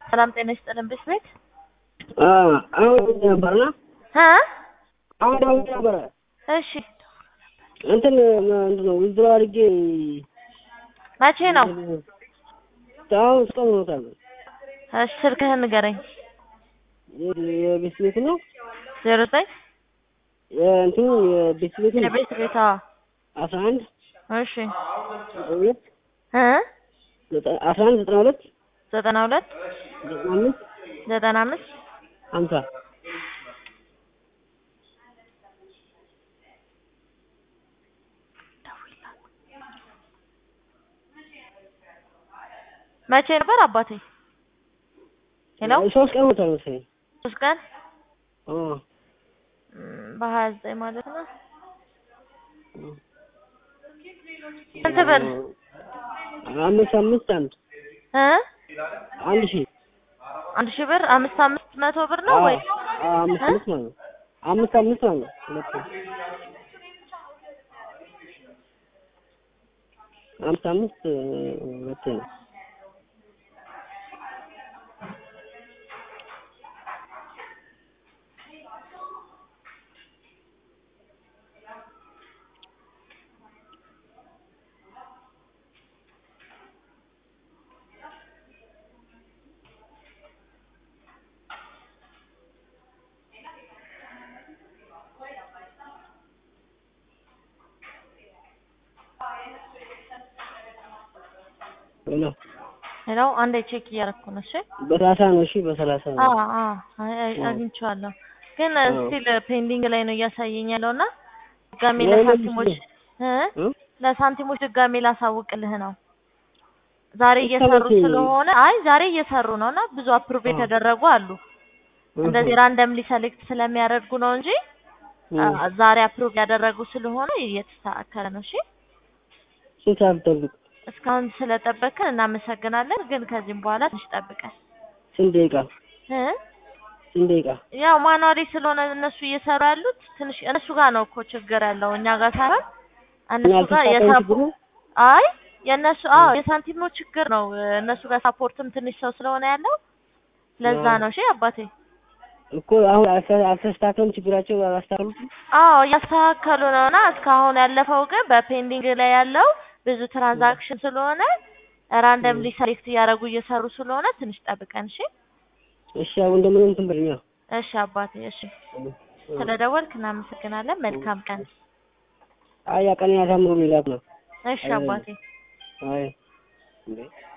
ሰላም ጤና ይስጥልን ብስቤት አሁን ነበርና እ አሁን አሁን ነበረ እሺ እንትን ምንድን ነው ውዝድሮ አድርጌ መቼ ነው? አሁን እስካሁን ሆኖታል። እሺ ስልክህን ንገረኝ። የቤት ቤት ነው ዜሮ ዘጠኝ እንትኑ የቤት ቤት ነው የቤት ቤት አስራ አንድ እሺ ሁለት እ አስራ አንድ ዘጠና ሁለት ዘጠና ሁለት ዘጠና አምስት ዘጠና አምስት ሀምሳ መቼ ነበር አባቴ? ሄሎ ሶስት ቀን ሆኖታል መሰለኝ። ሶስት ቀን አ እም፣ በሀያ ዘጠኝ ማለት ነው። ስንት ብር አምስት አምስት አንድ እ አንድ ሺህ አንድ ሺህ ብር አምስት አምስት መቶ ብር ነው ወይ? አዎ፣ አምስት አምስት ማለት ነው። አምስት አምስት ማለት ነው። ሁለት አምስት አምስት ሁለት ነው። ሄሎ ሄሎ አንዴ ቼክ እያደረኩ ነው። እሺ በሰላሳ ነው። እሺ በሰላሳ ነው። አዎ አዎ አይ- አይ- አግኝቼዋለሁ ግን ስቲል ፔንዲንግ ላይ ነው እያሳየኝ ያለው እና ድጋሜ ለምን ለሳንቲሞች እ እ? ለሳንቲሞች ድጋሜ ላሳውቅልህ ነው። ዛሬ እስከ እየሰሩ መቼ? ስለሆነ አይ ዛሬ እየሰሩ ነው እና ብዙ አፕሩቭ አዎ። የተደረጉ አሉ። እንደዚህ ራንደምሊ ሰሌክት ስለሚያደርጉ ነው እንጂ እ። አ- ዛሬ አፕሩቭ ያደረጉ ስለሆነ እየተስተካከለ ነው። እሺ ስንት ሰዓት ጠብቅ? እስካሁን ስለጠበቅን እናመሰግናለን። ግን ከዚህም በኋላ ትንሽ ጠብቀን ስንት ደቂቃ? እ ስንት ደቂቃ? ያው ማኗሪ ስለሆነ እነሱ እየሰሩ ያሉት ትንሽ እነሱ ጋር ነው እኮ ችግር ያለው እኛ ጋር ሳይሆን እነሱ ጋር ያልተሳካኝ የሳፖ ችግሩ አይ የእነሱ አዎ የሳንቲም ነው ችግር ነው። እነሱ ጋር ሳፖርትም ትንሽ ሰው ስለሆነ ያለው ለዛ አዎ። ነው። እሺ አባቴ እኮ አሁን አልተ- አልተስተካከለም ችግራቸው አላስተካከሉትም። አዎ እያስተካከሉ ነው እና እስካሁን ያለፈው ግን በፔንዲንግ ላይ ያለው ብዙ ትራንዛክሽን ስለሆነ ራንደምሊ ሰሌክት እያደረጉ እየሰሩ ስለሆነ ትንሽ ጠብቀን። እሺ እሺ አሁን እንደምንም እንትን በልኛ። እሺ አባቴ እሺ ስለደወልክ እናመሰግናለን። መልካም ቀን። አይ ቀን ያሳምሩ ሌላት ነው። እሺ አባቴ አይ እንዴ